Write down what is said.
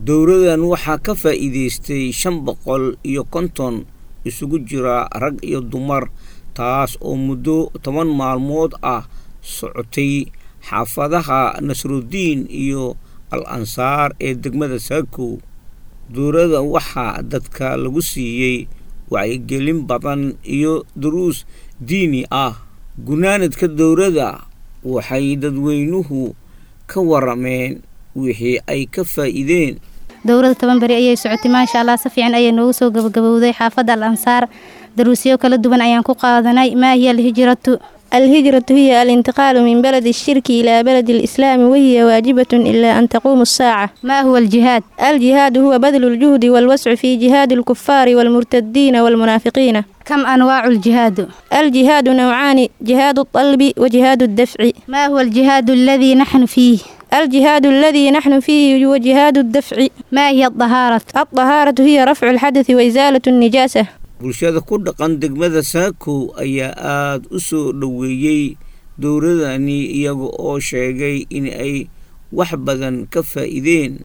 dowladan waxaa ka faa'iidaystay shan boqol iyo konton isugu jira rag iyo dumar taas oo muddo toban maalmood ah socotay xaafadaha nasrudiin iyo al ansaar ee degmada saakow dowladda waxaa dadka lagu siiyey wacyigelin badan iyo duruus diini ah gunaanadka dowladda waxay dadweynuhu ka warameen wixii ay ka faa'iideen dowladda toban beri ayay socotay maasha allah si fiican ayay noogu soo gabagabowday xaafadda al ansaar daruusyo kala duwan ayaan ku qaadanay maa hiya alhijratu الهجرة هي الانتقال من بلد الشرك إلى بلد الإسلام وهي واجبة إلا أن تقوم الساعة ما هو الجهاد؟ الجهاد هو بذل الجهد والوسع في جهاد الكفار والمرتدين والمنافقين كم أنواع الجهاد؟ الجهاد نوعان جهاد الطلب وجهاد الدفع ما هو الجهاد الذي نحن فيه؟ الجهاد الذي نحن فيه هو جهاد الدفع ما هي الطهارة؟ الطهارة هي رفع الحدث وإزالة النجاسة bulshada ku dhaqan degmada saakow ayaa aada u soo dhoweeyey dowladani iyaga oo sheegay in ay wax badan ka faa'iideen